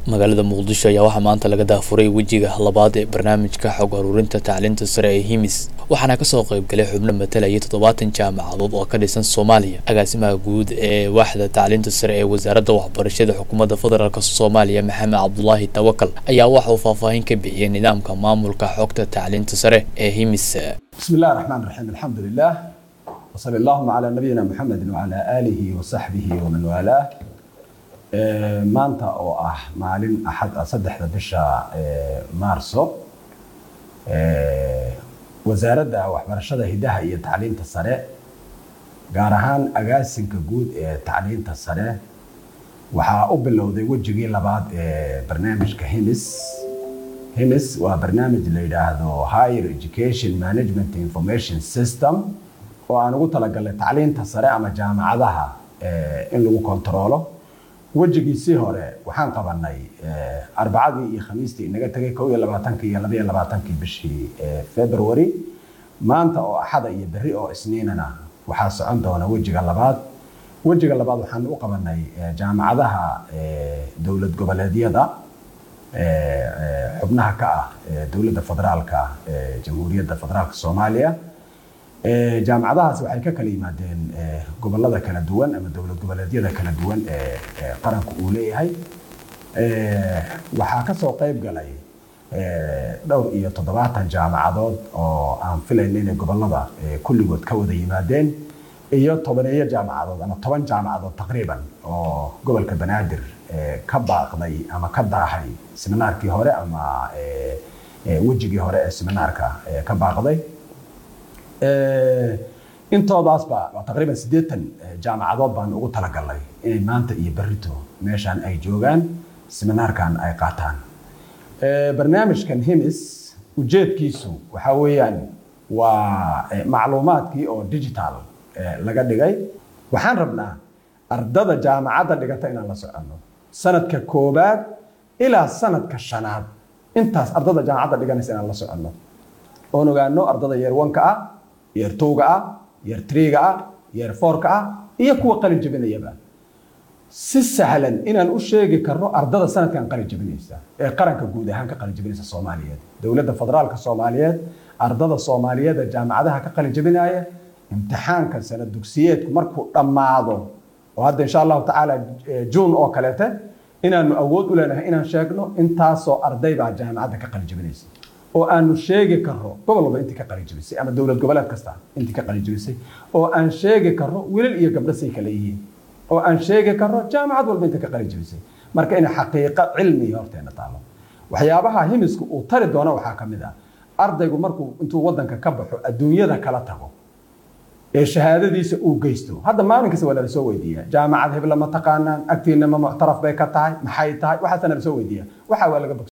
magaalada muqdisho ayaa waxaa maanta laga daafuray wejiga labaad ee barnaamijka xog ururinta tacliinta sare ee himis waxaana kasoo qaybgalay xubno matalayay toddobaatan jaamacadood oo ka dhisan soomaaliya agaasimaha guud ee waaxda tacliinta sare ee wasaaradda waxbarashada xukuumadda federaalk soomaaliya maxamed cabdulaahi tawakal ayaa waxa uu faahfaahin ka bixiyey nidaamka maamulka xogta tacliinta sare ee himis بسم الله الرحمن الرحيم الحمد لله وصلى اللهم على نبينا محمد وعلى آله وصحبه ومن والاه Ee, maanta oo ah maalin axad ah saddexda bisha ee, maarso ee, wasaaradda waxbarashada hidaha iyo tacliinta sare gaar ahaan agaasinka guud ee tacliinta sare waxaa u bilowday wejigii labaad ee barnaamijka himis himis waa barnaamij la yidhaahdo higher education management information system oo aan ugu talagalnay tacliinta sare ama jaamacadaha ee, in lagu kontaroolo wejigiisii hore waxaan qabanay arbacadii iyo khamiistii inaga tegay kow iyo labaatankii iyo labaiyo labaatankii bishii february maanta oo axada iyo berri oo isniinana waxaa socon doona wejiga labaad wejiga labaad waxaan u qabanay jaamacadaha dowlad goboleedyada xubnaha ka ah dowladda federaalka jamhuuriyadda federaalka soomaaliya jaamacadahaas waxay ka kala yimaadeen gobolada kala duwan ama dowlad goboleedyada kala duwan ee qaranku uu leeyahay waxaa kasoo qayb galay dhowr iyo toddobaatan jaamacadood oo aan filayna inay gobolada kulligood ka wada yimaadeen iyo tobaneeyo jaamacadood ama toban jaamacadood taqriiban oo gobolka banaadir ka baaqday ama ka daahay seminaarkii hore ama wejigii hore ee seminaarka ka baaqday intoodaasba waa taqriiban siddeetan jaamacadood baan ugu talagalnay inay maanta iyo berrito meeshaan ay joogaan seminaarkan ay qaataan barnaamijkan himis ujeedkiisu waxaa weeyaan waa macluumaadkii oo digital laga dhigay waxaan rabnaa ardada jaamacadda dhigata inaan la soconno sanadka koobaad ilaa sanadka shanaad intaas ardada jaamacadda dhiganaysa inaan la soconno oon ogaano ardada yeer wanka ah yeer towga ah yeer triga ah yeer foorka ah iyo kuwa qalin jabinayaba si sahlan inaan u sheegi karno ardada sanadkan qalin jabinaysa ee qaranka guud ahaan ka qalin jabinaysa soomaaliyeed dowladda federaalka soomaaliyeed ardada soomaaliyeed ee jaamacadaha ka qalin jabinaya imtixaanka sanad dugsiyeedku markuu dhammaado oo hadda insha allahu tacaala juun oo kaleete inaanu awood u leenahay inaan sheegno intaasoo arday baa jaamacadda ka qalin jabinaysa oo aanu sheegi karno gobol walba intii ka qalijabisay ama dowlad goboleed kasta intii ka qalijabisay oo aan sheegi karno wiilal iyo gabdho say kale yihiin oo aan sheegi karno jaamacad walba intii ka qalijabisay marka in xaqiiqo cilmiga horteena taalo waxyaabaha himisku uu tari doono waxaa ka mid ah ardaygu markuu intuu wadanka ka baxo adduunyada kala tago ee shahaadadiisa uu geysto hadda maalin kasta waa nala soo weydiiya jaamacad hebla ma taqaanaan agtiina ma muctaraf bay ka tahay maxay tahay waxaasa nala soo weydiiya waxa waa laga